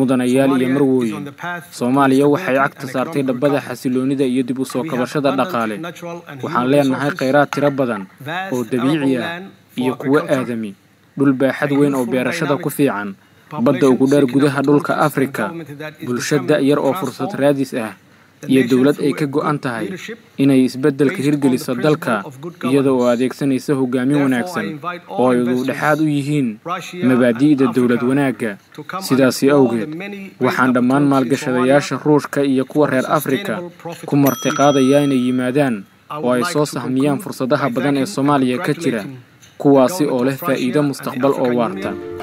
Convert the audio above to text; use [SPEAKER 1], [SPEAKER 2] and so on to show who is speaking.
[SPEAKER 1] mudanayaal iyo marwooyin soomaaliya waxay cagta saartay dhabbada xasiloonida iyo dib u soo kabashada dhaqaale waxaan leenahay khayraad tiro badan oo dabiici ah iyo kuwo aadami dhul baaxad weyn oo beerashada ku fiican badda ugu dheer gudaha dhulka afrika bulsho da-yar oo fursad raadis ah iyo dowlad ay ka go'an tahay inay isbeddelka hirgeliso dalka iyada oo adeegsanaysa hogaamin wanaagsan oo ay ududhexaad u yihiin mabaadi'da dowlad wanaagga sidaasi awgeed waxaan dhammaan maalgashadayaasha ruushka iyo kuwa reer afrika ku martiqaadayaa inay yimaadaan oo ay soo sahmiyaan fursadaha badan ee soomaaliya ka jira kuwaasi oo leh faa'iido mustaqbal oo waarta